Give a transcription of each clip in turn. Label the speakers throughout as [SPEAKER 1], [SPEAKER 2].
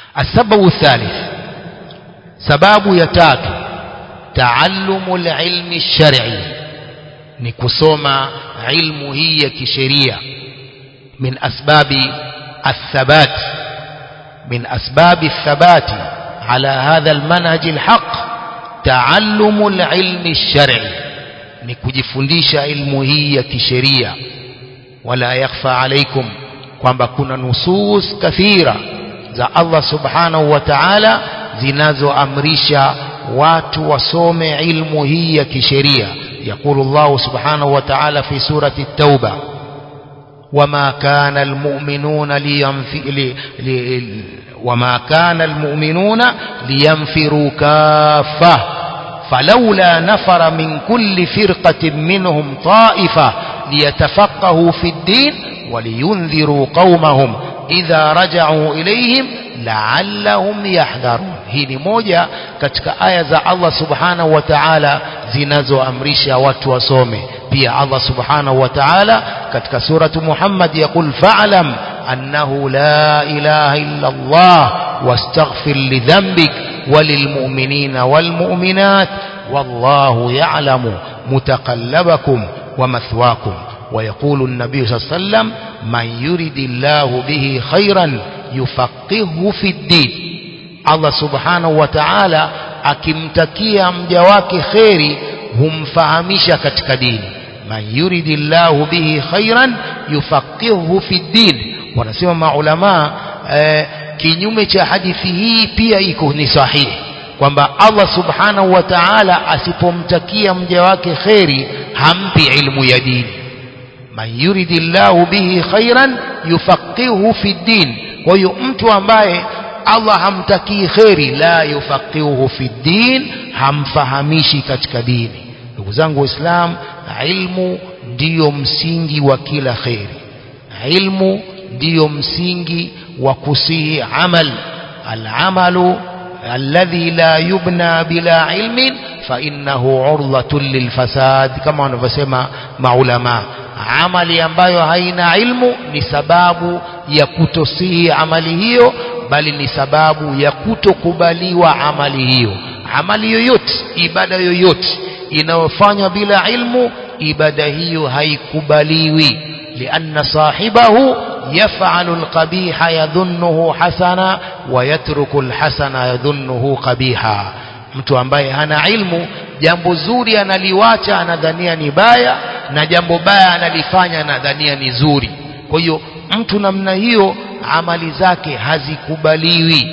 [SPEAKER 1] السبب الثالث سباب يتات تعلم العلم الشرعي نكسوم علم هي كشريعة من أسباب الثبات من أسباب الثبات على هذا المنهج الحق تعلم العلم الشرعي نكجفنديش علم هي كشريعة ولا يخفى عليكم kwamba kuna nusus kathira za Allah subhanahu wa ta'ala zinazoamrisha watu wasome ilmu hii ya kisheria يقول الله سبحانه وتعالى في سورة التوبة وما كان المؤمنون لينفي لي لي وما كان المؤمنون لينفروا كافة فلولا نفر من كل فرقة منهم طائفة ليتفقهوا في الدين ولينذروا قومهم إذا رجعوا إليهم لعلهم يحذرون hii ni moja katika aya za Allah subhanahu wa ta'ala zinazoamrisha watu wasome pia Allah subhanahu wa ta'ala katika suratu Muhammad yakul fa'lam annahu la ilaha illa Allah wastaghfir li dhanbik وللمؤمنين والمؤمنات والله يعلم متقلبكم ومثواكم ويقول النبي صلى الله عليه وسلم من يرد الله به خيرا يفقهه في الدين Allah subhanahu wa ta'ala akimtakia mja wake kheri humfahamisha katika dini man yuridillahu bihi khairan yufaqihuhu fi din wanasema maulama eh, kinyume cha hadithi hii pia iko ni sahihi kwamba Allah subhanahu wa ta'ala asipomtakia mja wake kheri hampi ilmu ya dini man yuridillahu bihi khairan yufaqihuhu fi din kwa hiyo mtu ambaye Allah hamtakii kheri la yufaqihuhu fi din hamfahamishi katika dini ndugu zangu waislam ilmu ndiyo msingi wa kila kheri ilmu ndiyo msingi wa kusihi amal alamalu alladhi la yubna bila ilmin fainnahu urdhatun lilfasad kama wanavyosema maulama amali ambayo haina ilmu ni sababu ya kutosihi amali hiyo bali ni sababu ya kutokubaliwa amali hiyo amali yoyote ibada yoyote inayofanywa bila ilmu ibada hiyo haikubaliwi lianna sahibahu يفعل القبيح يظنه حسنا ويترك الحسن يظنه قبيحا mtu ambaye hana ilmu jambo zuri analiwacha anadhania ni baya na jambo baya analifanya anadhania ni zuri kwa hiyo mtu namna hiyo amali zake hazikubaliwi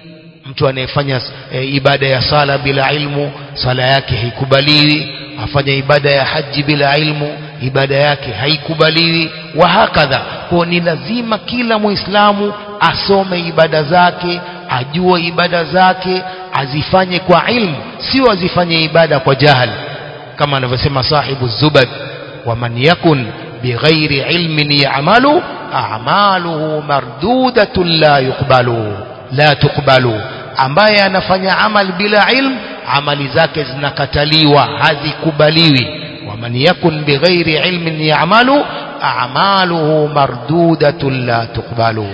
[SPEAKER 1] mtu anayefanya e, ibada ya sala bila ilmu sala yake haikubaliwi afanya ibada ya haji bila ilmu ibada yake haikubaliwi wa hakadha kwa ni lazima kila muislamu asome ibada zake ajue ibada zake azifanye kwa ilmu sio azifanye ibada kwa jahal kama anavyosema sahibu zubad waman yakun bighairi ilmin ya'malu a'maluhu mardudatun la yuqbalu la tuqbalu ambaye anafanya amal bila ilm amali zake zinakataliwa hazikubaliwi waman yakun bighairi ilmin ya'malu a'maluhu mardudatun la tuqbalu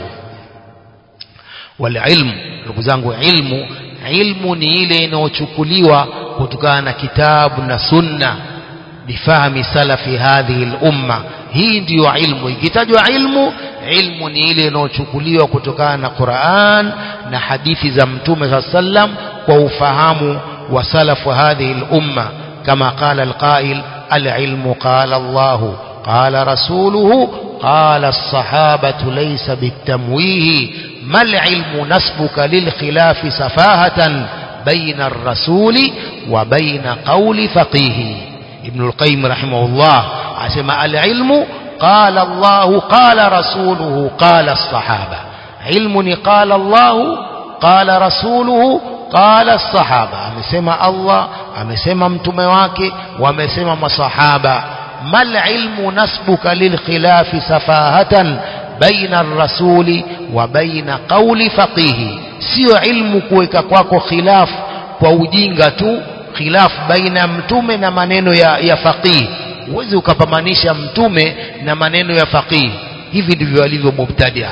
[SPEAKER 1] walilmu ndugu zangu ilmu ilmu ni ile inayochukuliwa kutokana na kitabu na sunna bifahmi salafi hadhihi lumma hii ndiyo ilmu ikitajwa ilmu ilmu ni ile inayochukuliwa kutokana na Qur'an na hadithi za mtume saa sallam kwa ufahamu wa salafu hadhihi lumma kama qala alqail alilmu qala Allahu قال رسوله قال الصحابة ليس بالتمويه ما العلم نسبك للخلاف سفاهة بين الرسول وبين قول فقيه ابن القيم رحمه الله عسم العلم قال الله قال رسوله قال الصحابة علم قال الله قال رسوله قال الصحابة amesema Allah amesema mtume wake wamesema masahaba ما العلم نسبك للخلاف سفاهة بين الرسول وبين قول فقيه sio ilmu kuweka kwako khilaf kwa ujinga tu khilaf baina mtume na maneno ya, ya faqih huwezi ukapamanisha mtume na maneno ya faqih hivi ndivyo walivyo mubtadia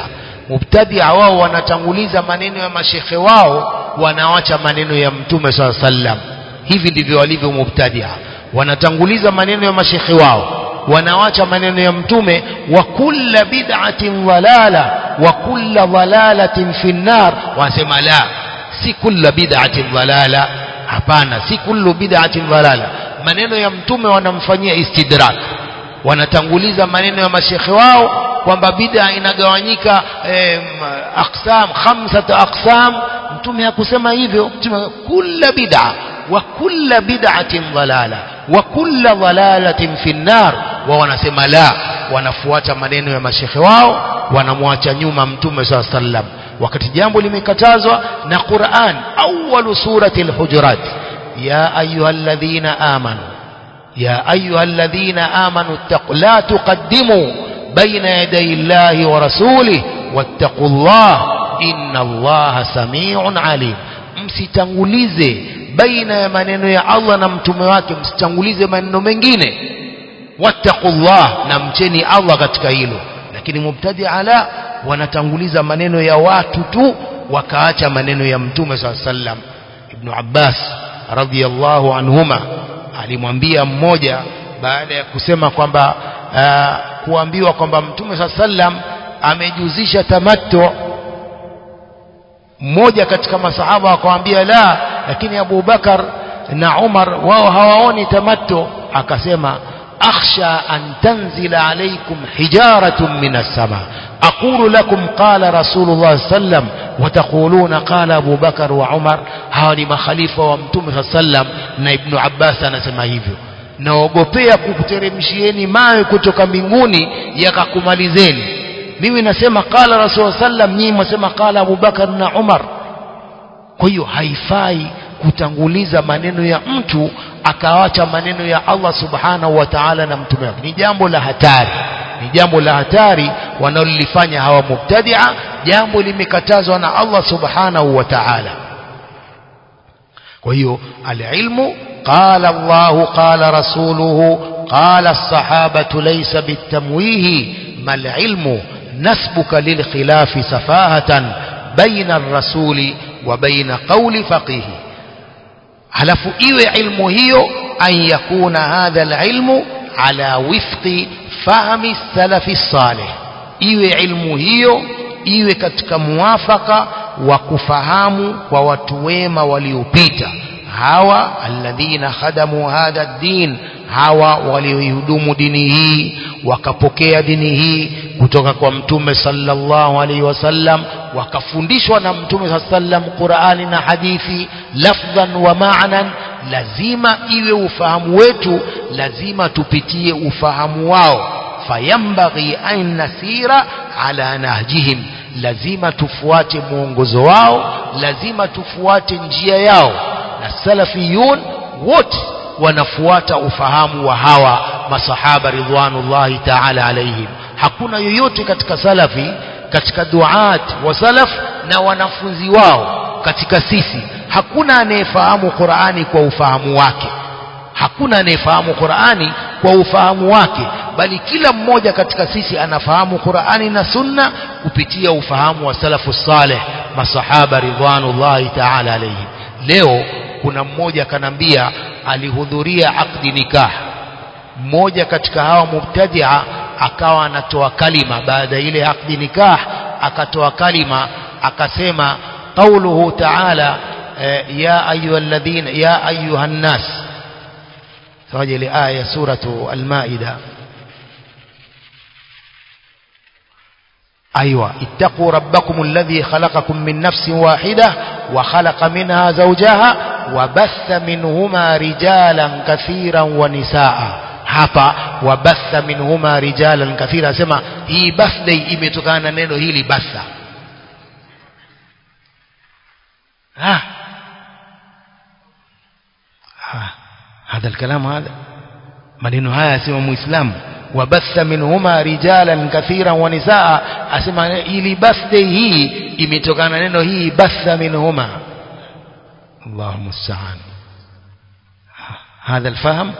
[SPEAKER 1] mubtadia wao wanatanguliza maneno ya mashekhe wao wanawacha maneno ya mtume saa sallam hivi ndivyo walivyo mubtadia wanatanguliza maneno ya mashekhe wao wanawacha maneno ya mtume wa kulla bid'atin dhalala wa kulla dhalalatin fi nnar wanasema la si kulla bid'atin dhalala hapana si kullu bid'atin dhalala maneno ya mtume wanamfanyia istidrak wanatanguliza maneno ya mashekhe wao kwamba bid'a inagawanyika eh, aqsam khamsatu aqsam mtume hakusema hivyo mtume kulla bid'a wa kulla bid'atin dhalala wa kulla dhalalatin fi nnar wao wanasema la wanafuata maneno ya mashekhe wao wanamwacha nyuma mtume saa sallam wakati jambo limekatazwa na Qur'an awwalu surati al-hujurat ya ayyuhalladhina amanu ya ayyuhalladhina amanu ittaqu la tuqaddimu baina yaday Allahi wa rasulih wattaqullah inna Allaha samiun alim msitangulize baina ya maneno ya Allah na mtume wake msitangulize maneno mengine wattaqullah na mcheni Allah katika hilo lakini mubtadi ala wanatanguliza maneno ya watu tu wakaacha maneno ya mtume saa sallam ibn Abbas radhiyallahu anhuma alimwambia mmoja baada ya kusema kwamba uh, kuambiwa kwamba mtume saa sallam amejuzisha tamattu mmoja katika masahaba akamwambia la lakini Abu Bakar na Umar wao hawaoni tamattu akasema أخشى أن تنزل عليكم حجارة من السماء أقول لكم قال رسول الله صلى الله عليه وسلم وتقولون قال أبو بكر وعمر هاوني مخليفة ومتوم صلى الله عليه وسلم na Ibn Abbas anasema hivyo naogopea kukuteremshieni mawe kutoka mbinguni yakakumalizeni mimi nasema qala rasul sallam nyinyi mwasema qala Abu Bakar na Umar kwa hiyo haifai kutanguliza maneno ya mtu akawacha maneno ya Allah subhanahu wa ta'ala na mtume wake ni jambo la hatari ni jambo la hatari wanalolifanya hawa mubtadia jambo limekatazwa na Allah subhanahu wa ta'ala kwa hiyo alilmu qala Allah qala rasuluhu qala as-sahabatu laysa bitamwihi mal ilmu nasbuka lil khilafi safahatan baina ar-rasuli wa baina qawli faqihi halafu iwe ilmu hiyo an yakuna hadha alilmu ala wifqi fahmi salafi salih iwe ilmu hiyo iwe katika muwafaka wa kufahamu kwa watu wema waliopita hawa alladhina khadamu hadha ad-din hawa walioihudumu dini hii wakapokea dini hii kutoka kwa mtume sallallahu alaihi wasallam wakafundishwa na mtume sallam Qur'ani na hadithi lafdhan wa ma'nan lazima iwe ufahamu wetu lazima tupitie ufahamu wao fayambaghi an nasira ala nahjihim lazima tufuate mwongozo wao lazima tufuate njia yao na salafiyun wote wanafuata ufahamu wa hawa masahaba ridwanullahi ta'ala alaihim hakuna yoyote katika salafi katika duat wa salaf na wanafunzi wao katika sisi hakuna anayefahamu Qur'ani kwa ufahamu wake hakuna anayefahamu Qur'ani kwa ufahamu wake bali kila mmoja katika sisi anafahamu Qur'ani na Sunna kupitia ufahamu wa salafu saleh masahaba ridwanullahi ta'ala alaihim leo kuna mmoja kanambia alihudhuria akdi nikah mmoja katika hawa mubtadia akawa anatoa kalima baada ile akdi nikah akatoa kalima akasema qauluhu ta'ala ya ayyuhalladhina ya ayyuhan nas sawaje ile aya suratu al-maida أيوة اتقوا ربكم الذي خلقكم من نفس واحدة وخلق منها زوجها وبث منهما رجالا كثيرا ونساء hapa wabatha minhuma rijalan kathira asema hii birthday imetokana na neno hili batha ha هذا الكلام هذا maneno haya asema muislamu wabatha minhuma rijalan kathiran wa nisaa asema ili birthday hii imetokana neno hii batha minhuma Allahu musta'an هذا الفهم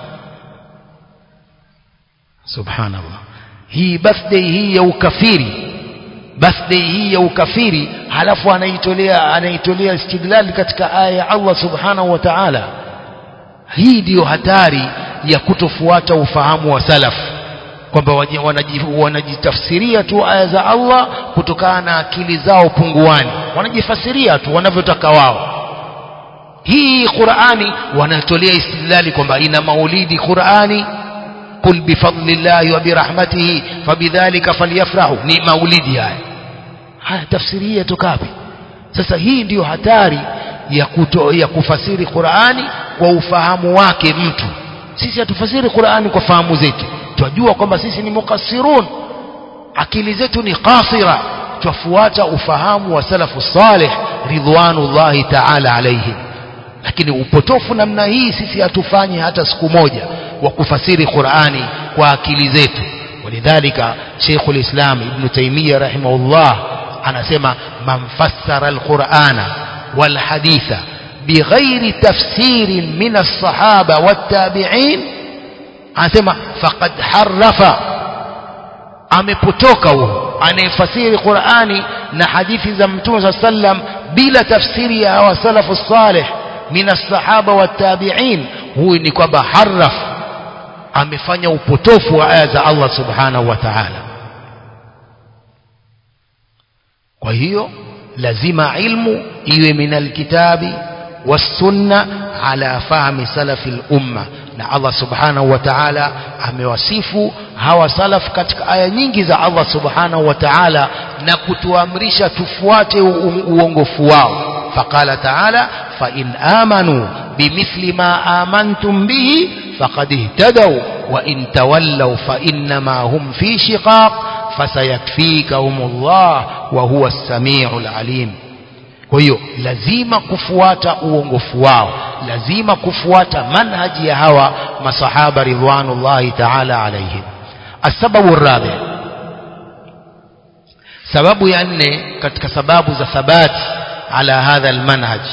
[SPEAKER 1] سبحان الله hii birthday hii ya ukafiri birthday hii ya ukafiri halafu anaitolea anaitolea istidlali katika aya ya Allah subhanahu wa ta'ala hii ndiyo hatari ya kutofuata ufahamu wa salaf kwamba wanajitafsiria tu aya za Allah kutokana na akili zao punguani wanajifasiria tu wanavyotaka wao hii Qur'ani wanatolea istidlali kwamba ina maulidi Qur'ani kul bifadlillahi wa birahmatihi fabidhalika falyafrahu ni maulidi haya haya tafsiri hii yatoka wapi sasa hii ndiyo hatari ya, kuto, ya kufasiri Qur'ani kwa ufahamu wake mtu sisi hatufasiri Qur'ani kwa fahamu zetu twajua kwamba sisi ni mukassirun akili zetu ni qasira twafuata ufahamu wa salafu salih ridwanullahi ta'ala alaihim lakini upotofu namna hii sisi hatufanyi hata siku moja wa kufasiri Qur'ani kwa akili zetu walidhalika Sheikhul Islam Ibn Taymiyyah rahimahullah anasema man fassara al-Qur'ana wal haditha bighairi tafsirin min as-sahaba wat-tabi'in anasema faqad harrafa amepotoka huo anayefasiri Qur'ani na hadithi za Mtume sallam bila tafsiri ya hawa salafu salih min as-sahaba wat-tabi'in huyu ni kwamba harraf amefanya upotofu wa aya za Allah subhanahu wa ta'ala kwa hiyo lazima ilmu iwe min alkitabi والسنة على فهم سلف الأمة na Allah subhanahu wa ta'ala amewasifu hawa salaf katika aya nyingi za Allah subhanahu wa ta'ala na kutuamrisha tufuate uongofu wao faqala ta'ala fa in amanu bimithli ma amantum bihi faqad ihtadaw wa in tawallaw fa innama hum fi shiqaq fasayakfikahumullah wa huwa as-sami'ul alim kwa hiyo lazima kufuata uongofu wao lazima kufuata manhaji ya hawa masahaba ridwanullahi ta'ala alaihim asababu rabi sababu ya nne katika sababu za thabati ala hadha almanhaj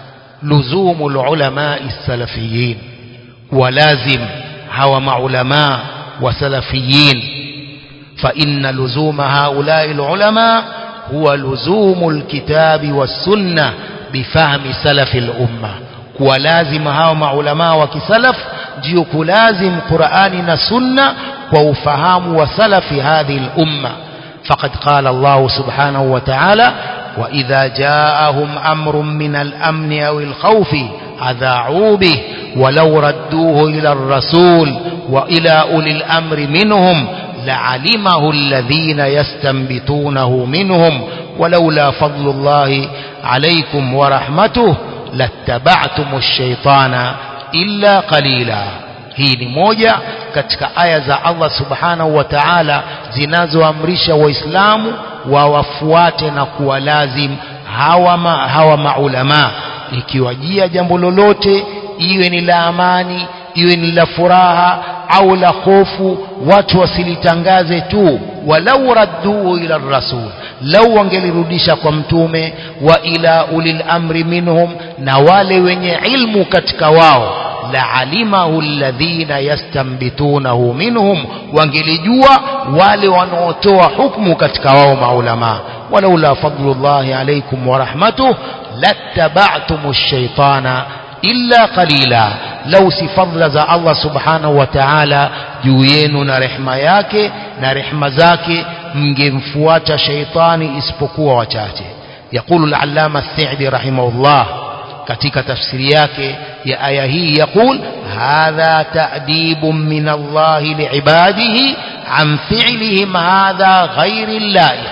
[SPEAKER 1] luzumu ulama salafiyin walazim hawa maulama wa salafiyin fa inna luzuma haulai ulama هو لزوم الكتاب والسنة بفهم سلف الأمة ولازم هاو مع علماء وكسلف جيوك لازم قرآن سنة وفهام وسلف هذه الأمة فقد قال الله سبحانه وتعالى وإذا جاءهم أمر من الأمن أو الخوف أذاعوا به ولو ردوه إلى الرسول وإلى أولي الأمر منهم لعلمه الذين يستنبطونه منهم ولولا فضل الله عليكم ورحمته لاتبعتم الشيطان إلا قليلا hii ni moja katika aya za Allah subhanahu wa ta'ala zinazoamrisha waislamu wawafuate na kuwalazim hawa, ma, hawa maulama ikiwajia jambo lolote iwe ni la amani iwe ni la furaha au la hofu watu wasilitangaze tu walau radduhu ila rasul lau wangelirudisha kwa mtume wa ila ulil amri minhum na wale wenye ilmu katika wao laalimahu alladhina yastambitunahu minhum wangelijua wale wanaotoa hukmu katika wao maulama walaula fadlullahi alaykum wa rahmatuh lattaba'tumu shaitana illa qalila lau si fadla za Allah subhanahu wa ta'ala juu yenu na rehma yake na rehma zake mngemfuata shaitani isipokuwa wachache يقول العلامة الثعبي رحمه الله katika tafsiri yake ya aya hii yaqul hadha ta'dibun min Allah liibadihi an fi'lihim hadha ghairi laiq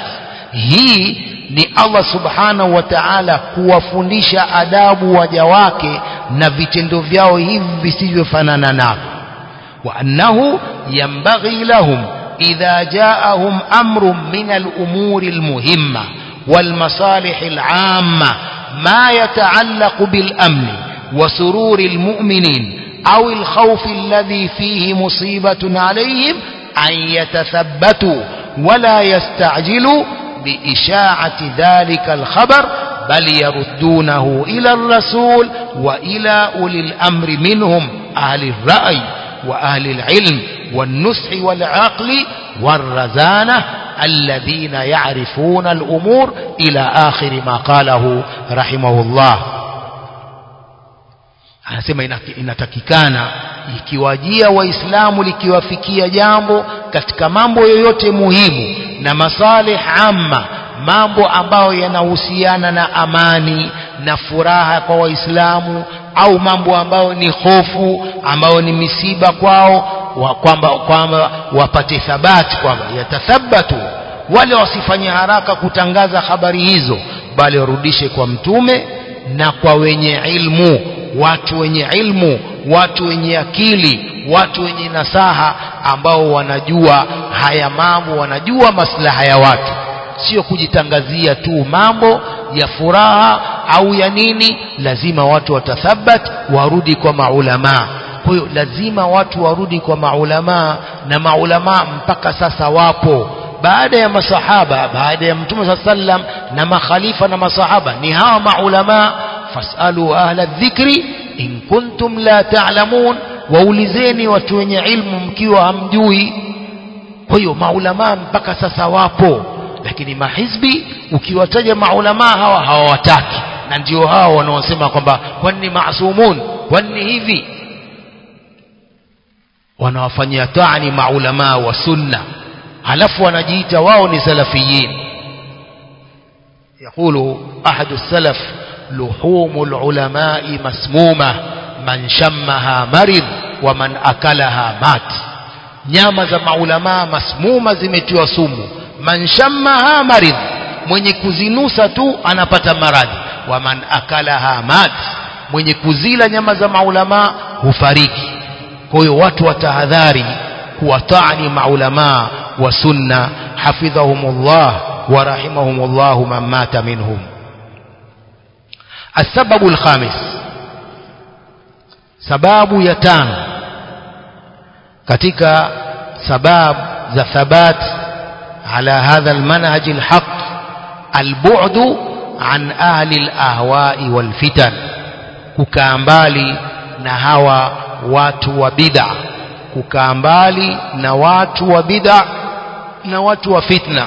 [SPEAKER 1] hii ni Allah subhanahu wa ta'ala kuwafundisha adabu waja wake na vitendo vyao hivi visivyofanana navyo wa annahu yanbaghi lahum idha ja'ahum amrun min al-umuri al-muhimma والمصالح العامة ما يتعلق بالأمن وسرور المؤمنين أو الخوف الذي فيه مصيبة عليهم أن يتثبتوا ولا يستعجلوا بإشاعة ذلك الخبر بل يردونه إلى الرسول وإلى أولي الأمر منهم أهل الرأي وأهل العلم والنصح والعقل والرزانة الذين يعرفون الأمور إلى آخر ما قاله رحمه الله anasema inatakikana ikiwajia waislamu likiwafikia jambo katika mambo yoyote muhimu na masalih amma mambo ambayo yanahusiana na amani na furaha kwa waislamu au mambo ambayo ni hofu ambayo ni misiba kwao wa kwamba kwamba wapate thabati kwamba yatathabatu wale wasifanye haraka kutangaza habari hizo bali warudishe kwa mtume na kwa wenye ilmu watu wenye ilmu watu wenye akili watu wenye nasaha ambao wanajua haya mambo wanajua maslaha ya watu sio kujitangazia tu mambo ya furaha au ya nini lazima watu watathabat warudi kwa maulamaa kwa hiyo lazima watu warudi kwa maulamaa na maulamaa mpaka sasa wapo baada ya masahaba baada ya mtume saa sallam na makhalifa na masahaba ni hawa maulamaa fasalu ahla dhikri in kuntum la ta'lamun waulizeni watu wenye ilmu mkiwa hamjui kwa hiyo maulamaa mpaka sasa wapo lakini mahizbi ukiwataja maulamaa hawa hawawataki na ndio hao wanaosema kwamba kwani maasumun kwani hivi wanawafanyia taani maulamaa wa sunna halafu wanajiita wao ni salafiyin يقول أحد السلف لحوم العلماء مسمومة من شمها مرض ومن أكلها مات nyama za maulamaa masmuma zimetiwa sumu man shammaha marid mwenye kuzinusa tu anapata maradhi wa man akalaha mat mwenye kuzila nyama za maulamaa hufariki kwa hiyo watu watahadhari kuwataani maulamaa wa sunna hafidhahumullah wa rahimahumullah man mata minhum السبب الخامس sababu ya tano katika sabab za thabat على هذا المنهج الحق البعد عن أهل الأهواء والفتن ككامبالي نهوى watu wa bid'a kukaa mbali na watu wa bid'a na watu wa fitna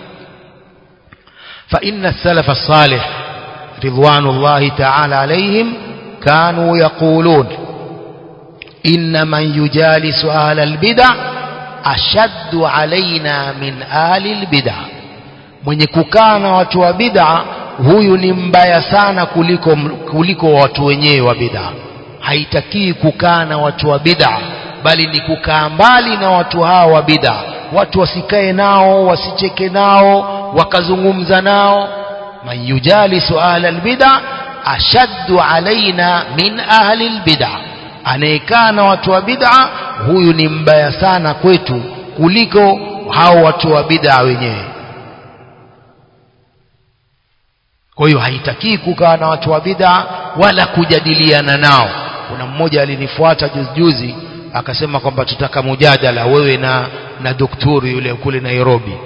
[SPEAKER 1] fa inna as-salaf as-salih ridwanullahi ta'ala alayhim kanu yaqulun inna man yujalisu ahla al-bid'a ashaddu alaina min ahli al-bid'a mwenye kukaa na watu wa bid'a huyu ni mbaya sana kuliko kuliko watu wenyewe wa bid'a haitakii kukaa na watu wa bid'a bali ni kukaa mbali na watu hawa wa bid'a watu wasikae nao wasicheke nao wakazungumza nao man yujalisu ahla albid'a ashaddu alaina min ahli albid'a anayekaa na watu wa bid'a huyu ni mbaya sana kwetu kuliko hao watu wa bid'a wenyewe kwa hiyo haitakii kukaa na watu wa bid'a wala kujadiliana nao kuna mmoja alinifuata juzi juzi akasema kwamba tutaka mujadala wewe na na daktari yule kule Nairobi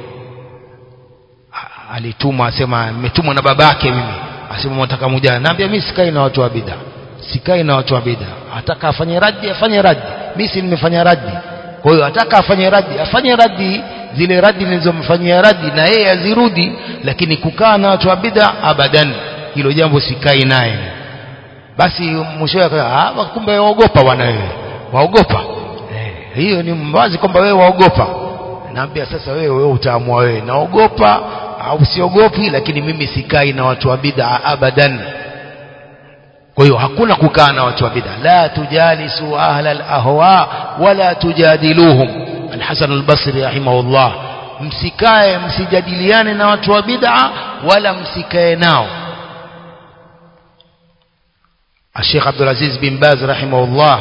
[SPEAKER 1] alitumwa asema nimetumwa na babake mimi asema nataka mujadala naambia mimi sikai na watu wa bid'a sikai na watu wa bid'a ataka afanye raddi afanye raddi mimi si nimefanya raddi kwa hiyo ataka afanye raddi afanye raddi zile raddi nilizomfanyia raddi na yeye azirudi lakini kukaa na watu wa bid'a abadan hilo jambo sikai naye basi mwishowe ah kumbe waogopa bwana wewe waogopa eh, hiyo ni wazi kwamba wewe waogopa naambia sasa wewe wewe utaamua wewe naogopa au siogopi lakini mimi sikai na watu wa bid'a abadan kwa hiyo hakuna kukaa na watu wa bid'a la tujalisu ahla al-ahwa wala tujadiluhum al-Hasan al-Basri rahimahullah msikae msijadiliane na watu wa bid'a wala msikae nao Sheikh Abdul Aziz bin Baz rahimahullah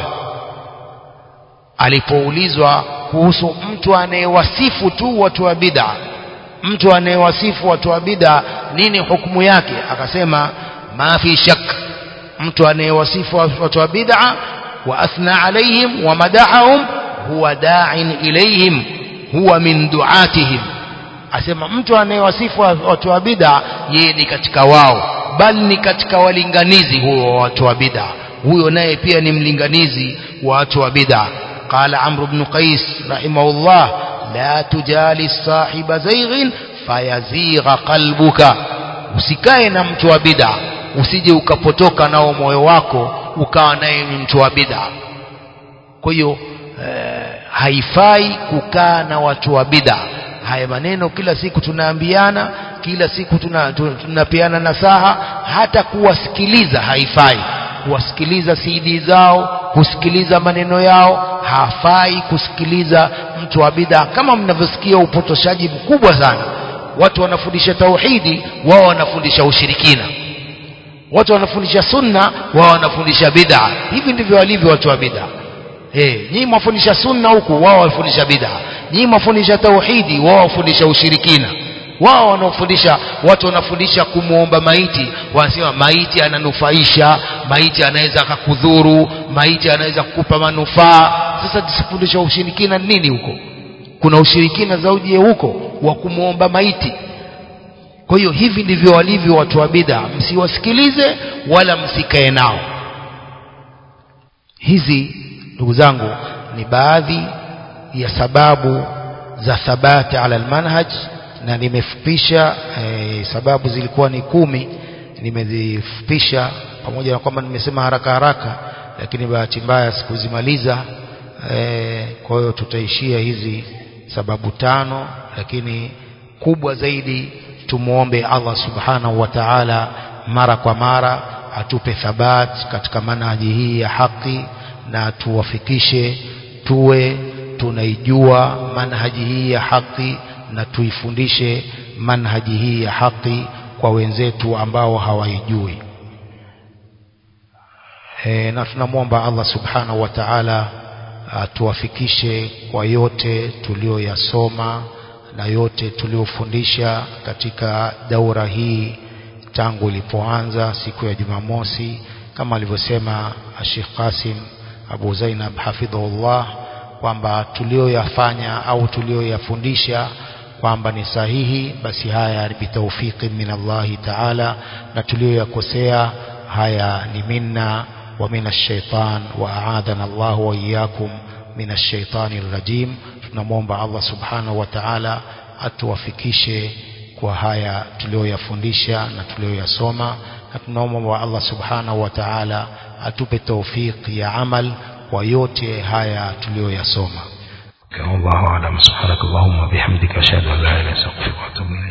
[SPEAKER 1] alipoulizwa kuhusu mtu anayewasifu tu watu wa bid'a mtu anayewasifu watu wa bid'a nini hukumu yake akasema ma fi shak mtu anayewasifu watu wa bid'a wa athna alaihim wa madahahum huwa da'in ilaihim huwa min du'atihim asema mtu anayewasifu watu wa bid'a yeye ni katika wao bali ni katika walinganizi huo wa watu wa bid'a huyo naye pia ni mlinganizi wa watu wa bid'a قال عمرو بن قيس رحمه الله la tujalis sahiba zaighin fayazigha qalbuka usikae na mtu wa bid'a usije ukapotoka nao moyo wako ukawa naye ni mtu wa bid'a kwa hiyo eh, haifai kukaa na watu wa bid'a haya maneno kila siku tunaambiana kila siku tuna, tu- tunapeana nasaha hata kuwasikiliza haifai kuwasikiliza CD zao kusikiliza maneno yao hafai kusikiliza mtu wa bid'a kama mnavyosikia upotoshaji mkubwa sana watu wanafundisha tauhidi wao wanafundisha ushirikina watu wanafundisha sunna wao wanafundisha bid'a hivi ndivyo walivyo watu wa bid'a eh nyinyi mwafundisha sunna huku wao wafundisha bid'a nyinyi mwafundisha tauhidi wao wafundisha ushirikina wao wanaofundisha watu wanafundisha kumwomba maiti wanasema maiti ananufaisha maiti anaweza akakudhuru maiti anaweza kukupa manufaa sasa tusifundisha ushirikina nini huko kuna ushirikina zaidi huko wa kumwomba maiti kwa hiyo hivi ndivyo walivyo watu wa bid'a msiwasikilize wala msikae nao hizi ndugu zangu ni baadhi ya sababu za thabati ala almanhaj na nimefupisha eh, sababu zilikuwa ni kumi nimezifupisha pamoja na kwamba nimesema haraka haraka lakini bahati mbaya sikuzimaliza eh, kwa hiyo tutaishia hizi sababu tano lakini kubwa zaidi tumuombe Allah subhanahu wa ta'ala mara kwa mara atupe thabat katika manhaji hii ya haki na tuwafikishe tuwe tunaijua manhaji hii ya haki na tuifundishe manhaji hii ya haki kwa wenzetu ambao hawaijui e, na tunamwomba Allah subhanahu wa ta'ala atuwafikishe kwa yote tulioyasoma na yote tuliofundisha katika daura hii tangu ilipoanza siku ya Jumamosi kama alivyosema Sheikh Qasim Abu Zainab hafidhahullah kwamba tulioyafanya au tulioyafundisha kwamba ni sahihi basi haya ni bitawfiki min Allahi taala na tulioyakosea haya ni minna wa min ash-shaytan wa a'adana Allah wa iyyakum min ash-shaytani rajim tunamwomba Allah subhanahu wa ta'ala atuwafikishe kwa haya tulioyafundisha na tulioyasoma na tunaomba Allah subhanahu wa ta'ala atupe tawfiki ya amal kwa yote haya tuliyoyasoma
[SPEAKER 2] والله أعلم سبحانك اللهم وبحمدك أشهد أن لا إله إلا أنت أستغفرك وأتوب إليك